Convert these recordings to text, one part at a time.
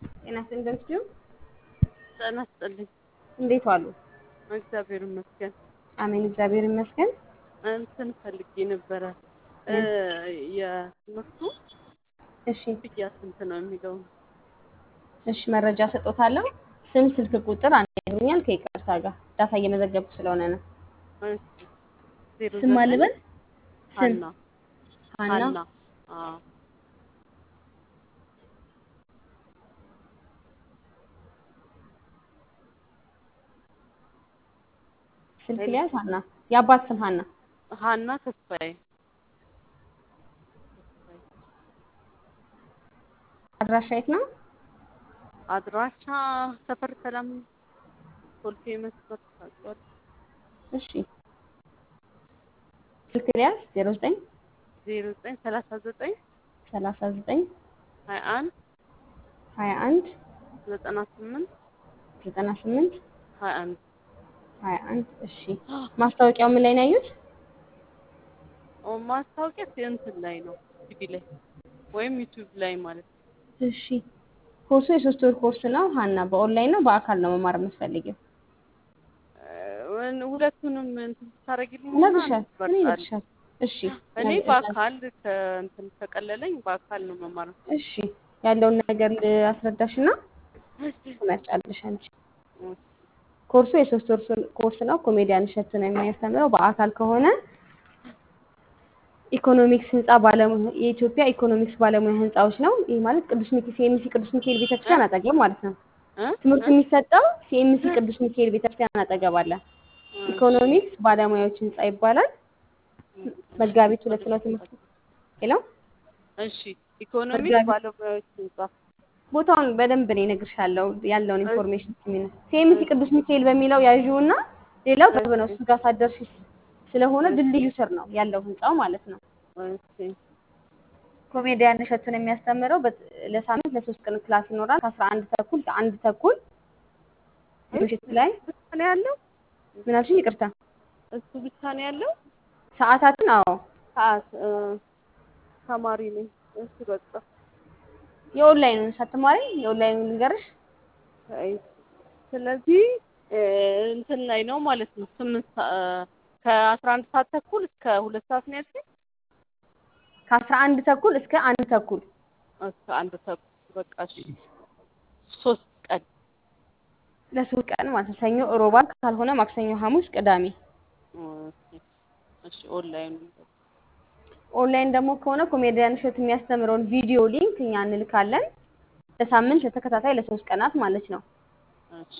ጤና ይስጥልኝ። ጤና ይስጥልኝ። እንዴት ዋሉ? እግዚአብሔር ይመስገን። አሜን፣ እግዚአብሔር ይመስገን። እንትን ፈልጌ ነበረ የትምህርቱ እሺ፣ ክፍያ ስንት ነው የሚለው እሺ፣ መረጃ ሰጦታለሁ። ስም፣ ስልክ ቁጥር አንደኛል ከይቅርታ ጋር ዳታ እየመዘገብኩ ስለሆነ ነው። ዜሮ ስም ዘጠኝ አልበል ስም ሀና ሀና ሀና አዎ ስልክ ሊያዝ ሀና የአባት ስም ሀና ሀና ተስፋዬ አድራሻ የት ነው? አድራሻ ሰፈር ሰላም ኮልፌ መስመር ታውቂዋለሽ? እሺ ስልክ ሊያዝ ዜሮ ዘጠኝ ዜሮ ዘጠኝ ሰላሳ ዘጠኝ ሰላሳ ዘጠኝ ሀያ አንድ ሀያ አንድ ዘጠና ስምንት ዘጠና ስምንት ሀያ አንድ ሀያ አንድ እሺ ማስታወቂያው ምን ላይ ነው ያዩት? ማስታወቂያ እንትን ላይ ነው ቲቪ ላይ ወይም ዩቲዩብ ላይ ማለት ነው። እሺ ኮርሱ የሶስት ወር ኮርስ ነው። ሀና በኦንላይን ነው በአካል ነው መማር የምትፈልጊው? እ ሁለቱንም እንትን ታደርጊልኝ ነግርሻል እኔ ነግርሻል። እሺ እኔ በአካል ከእንትን ከቀለለኝ በአካል ነው መማር እሺ ያለውን ነገር አስረዳሽና ትመርጫለሽ አንቺ። ኮርሱ የሶስት ወር ኮርስ ነው። ኮሜዲያን እሸቱ ነው የሚያስተምረው። በአካል ከሆነ ኢኮኖሚክስ ህንፃ ባለሙያ የኢትዮጵያ ኢኮኖሚክስ ባለሙያ ህንፃዎች ነው። ይህ ማለት ቅዱስ ሚካኤል ሲኤምሲ ቅዱስ ሚካኤል ቤተክርስቲያን አጠገብ ማለት ነው። ትምህርቱ የሚሰጠው ሲኤምሲ ቅዱስ ሚካኤል ቤተክርስቲያን አጠገብ አለ። ኢኮኖሚክስ ባለሙያዎች ህንፃ ይባላል። መጋቢት ሁለት ነው ትምህርቱ። ሄሎ እሺ ኢኮኖሚክስ መጋቢት- ባለሙያዎች ህንጻ ቦታውን በደንብ እኔ እነግርሻለሁ ያለውን ኢንፎርሜሽን ሲሚነ ሲኤምሲ ቅዱስ ሚካኤል በሚለው ያዥውና ሌላው ቅርብ ነው። እሱ ጋር ሳትደርሺ ስለሆነ ድልድዩ ስር ነው ያለው ህንፃው ማለት ነው። እሺ ኮሜዲያን እሸቱን የሚያስተምረው በት- ለሳምንት ለሶስት ቀን ክላስ ይኖራል። ከአስራ አንድ ተኩል ከአንድ ተኩል ምሽት ላይ ብቻ ነው ያለው ምን አልሽኝ? ይቅርታ እሱ ብቻ ነው ያለው ሰዓታትን አዎ ሰዓት እ፣ ተማሪ ነኝ እሱ በቃ የኦንላይኑን ሳትማሪ የኦንላይኑን ልንገርሽ አይ፣ ስለዚህ እ፣ እንትን ላይ ነው ማለት ነው ስምንት ሰ- እ፣ ከአስራ አንድ ሰዓት ተኩል እስከ ሁለት ሰዓት ነው ያልሽኝ ከአስራ አንድ ተኩል እስከ አንድ ተኩል እስከ አንድ ተኩል በቃ እሺ ሶስት ቀን ለሶስት ቀን ማለት ነው። ሰኞ፣ ሮባን ካልሆነ ማክሰኞ፣ ሐሙስ፣ ቅዳሜ። እሺ እሺ ኦንላይን ኦንላይን ደግሞ ከሆነ ኮሜዲያን እሸቱ የሚያስተምረውን ቪዲዮ ሊንክ እኛ እንልካለን። ለሳምንት ለተከታታይ ለሶስት ቀናት ማለት ነው። እሺ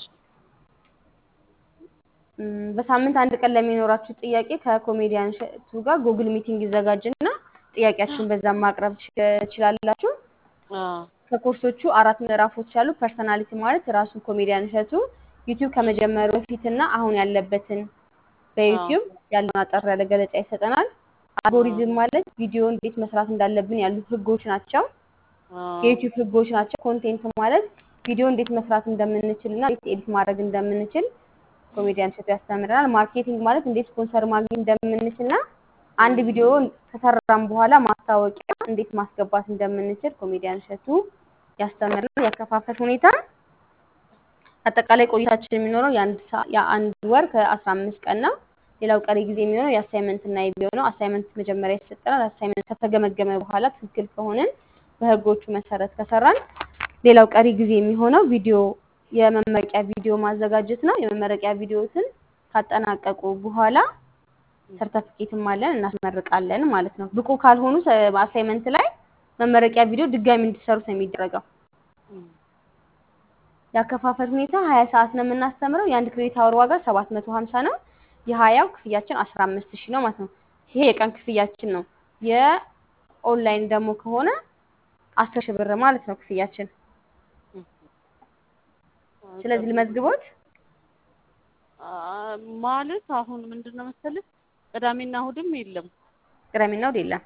እም፣ በሳምንት አንድ ቀን ለሚኖራችሁ ጥያቄ ከኮሜዲያን እሸቱ ጋር ጉግል ሚቲንግ ይዘጋጅና ጥያቄያችሁን በዛም ማቅረብ ትች- ትችላላችሁ። አዎ ከኮርሶቹ አራት ምዕራፎች ያሉ ፐርሰናሊቲ ማለት ራሱን ኮሜዲያን እሸቱ ዩቲዩብ ከመጀመሩ በፊትና አሁን ያለበትን በዩቲዩብ ያለውን አጠር ያለ ገለጻ ይሰጠናል። አልጎሪዝም ማለት ቪዲዮ እንዴት መስራት እንዳለብን ያሉ ህጎች ናቸው። አዎ የዩቲዩብ ህጎች ናቸው። ኮንቴንት ማለት ቪዲዮ እንዴት መስራት እንደምንችል እና እንዴት ኤዲት ማድረግ እንደምንችል ኮሜዲያን እሸቱ ያስተምረናል። ማርኬቲንግ ማለት እንዴት ስፖንሰር ማግኘት እንደምንችል እና አንድ ቪዲዮ ከሰራም በኋላ ማስታወቂያ እንዴት ማስገባት እንደምንችል ኮሜዲያን እሸቱ ያስተምረናል። ያከፋፈል ሁኔታ አጠቃላይ ቆይታችን የሚኖረው የአንድ ሰ- የአንድ ወር ከአስራ አምስት ቀን ነው። ሌላው ቀሪ ጊዜ የሚሆነው የአሳይመንት እና የቪዲዮ ነው። አሳይመንት መጀመሪያ ይሰጠናል። አሳይመንት ከተገመገመ በኋላ ትክክል ከሆንን በህጎቹ መሰረት ከሰራን ሌላው ቀሪ ጊዜ የሚሆነው ቪዲዮ የመመረቂያ ቪዲዮ ማዘጋጀት ነው። የመመረቂያ ቪዲዮትን ካጠናቀቁ በኋላ ሰርተፊኬትም አለን እናስመርቃለን ማለት ነው። ብቁ ካልሆኑ አሳይመንት ላይ መመረቂያ ቪዲዮ ድጋሚ እንዲሰሩት ነው የሚደረገው። እም፣ የአከፋፈል ሁኔታ ሀያ ሰዓት ነው የምናስተምረው። የአንድ ክሬዲት አወር ዋጋ ሰባት መቶ ሀምሳ ነው። የሀያው ክፍያችን አስራ አምስት ሺህ ነው ማለት ነው። ይሄ የቀን ክፍያችን ነው። የኦንላይን ደግሞ ከሆነ አስር ሺህ ብር ማለት ነው ክፍያችን። እም። ስለዚህ ልመዝግቦት አ፣ ማለት አሁን ምንድን ነው መሰለሽ ቅዳሜና እሑድም የለም። ቅዳሜና እሑድ የለም።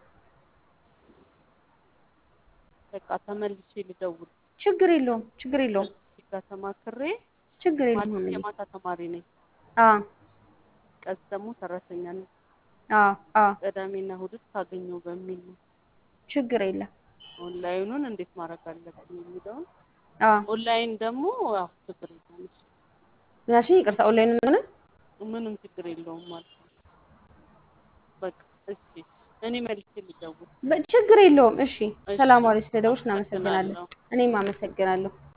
በቃ ተመልሼ ልደውል ችግር የለውም ችግር የለውም እዚህ ጋር ተማክሬ ችግር ማለት የለውም። የማታ ተማሪ ነኝ። አዎ ቀስ ደግሞ ሰራተኛ ነኝ። አዎ አዎ ቅዳሜና እሑድን ካገኘው በሚል ነው ችግር የለም። ኦንላይኑን እንዴት ማድረግ አለብኝ የሚለውን አዎ ኦንላይን ደግሞ ያው ችግር የለውም እሱ ምናልሽ ይቅርታ ኦንላይን ሆነ ምንም ችግር የለውም ማለት ነው። በቃ እሺ እኔ መልሼ ልደውል። ችግር የለውም። እሺ እሺ ሰላም ዋለች። ስለደውልሽ እናመሰግናለን። አመሰግናለሁ። እኔም አመሰግናለሁ።